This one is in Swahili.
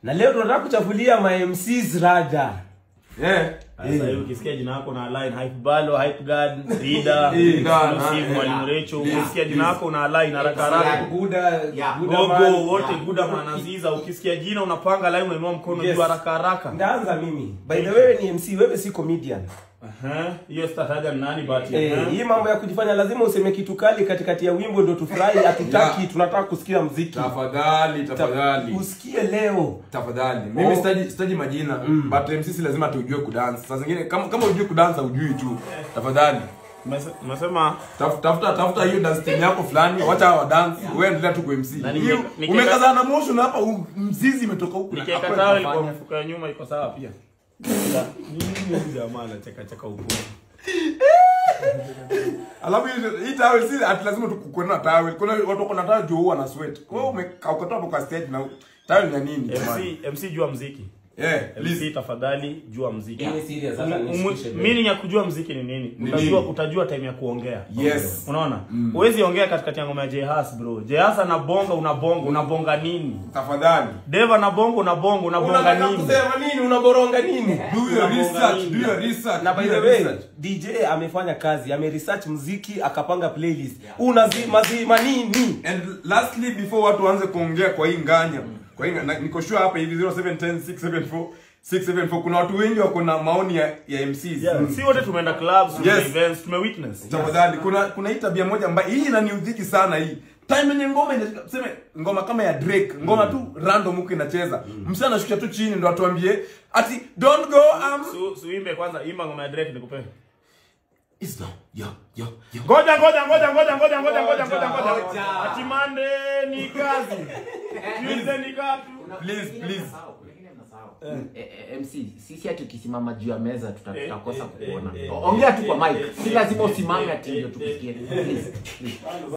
na leo tunataka kuchafulia ma MCs rada Eh. Sasa hivi ukisikia jina lako na line hype balo, hype guard, leader, Leader, exclusive, eh, mwalimu Recho, ukisikia jina lako na line haraka haraka. Buda, Yeah. Buda Gogo man. wote Guda Manaziza, ukisikia jina unapanga line unainua mkono Yes. juu haraka haraka. Ndaanza mimi. By the way wewe ni MC, wewe si comedian. Aha, hiyo stataja ni nani but Eh, aha. hii mambo ya kujifanya lazima useme kitu kali katikati ya wimbo ndio tufurahi, hatutaki, Yeah. tunataka kusikia mziki. Tafadhali, tafadhali. Usikie leo. Tafadhali. Mimi Oh. sitaji sitaji majina, but MC si lazima tujue kudance. Saa zingine kama kama hujui kudance hujui tu. Tafadhali. Umese- Umesema Tafuta tafuta tafuta hiyo dance team yako fulani, wacha wa dance, wewe endelea tu kwa MC. Na nike- Hiyo, nike- Umekazana na motion hapa, u- mzizi imetoka huku. na nikiweka hakuna tawel kwa kufanya. mfuko ya nyuma iko sawa pia. Nini huyu jamaa anacheka cheka huko. Alafu hii- hii towel si ati lazima tukuwe na towel. Kuna watu wako na towel juu wana sweat. Kwa hiyo umekauka hapo kwa stage na towel ya nini? jamani? MC MC jua mziki. Eh, please. MC tafadhali jua mziki. Hii ni serious hata Umu- nisikishe. meaning ya kujua mziki ni nini? Ni Utajua nini? utajua time ya kuongea. Yes. Unaona? Huwezi ongea katikati ya ngoma ya Jehas bro. Jehas anabonga unabonga unabonga nini? Tafadhali. Deva anabonga unabonga unabonga Unataka nini? kusema nini? Unaboronga nini? Do your Unabonga research, nini? do your research. na by do the your way research. dj amefanya kazi ameresearch mziki akapanga playlist unazima zima nini And lastly before watu waanze kuongea kwa hii nganya. Kwa hii na- niko sure hapa hivi 0710 674 674 kuna watu wengi wako na maoni ya, ya MCs. Yeah, si wote tumeenda clubs, tumeenda Yes. events, tumewitness. Tafadhali kuna kuna hii tabia moja ambayo hii inaniudhiki sana hii. Time yenye ngoma inashika tuseme ngoma kama ya Drake, ngoma tu random huko inacheza. Msana anashusha tu chini ndo atuambie ati don't go um Su, suimbe kwanza, imba ngoma ya Drake nikupe. It's now. Yo yo yo. Ngoja ngoja ngoja ngoja ngoja ngoja ngoja ngoja ngoja. Ngoja. Ati Monday ni kazi. Tuesday ni katu. Please, please. Wengine mnasahau. Eh, eh, MC sisi ati ukisimama juu ya meza tuta- Eh, tutakosa eh, kuona eh, eh, ongea tu kwa eh, mic eh, si lazima eh, usimame eh, ati ndio eh, tukusikie eh, Please, please.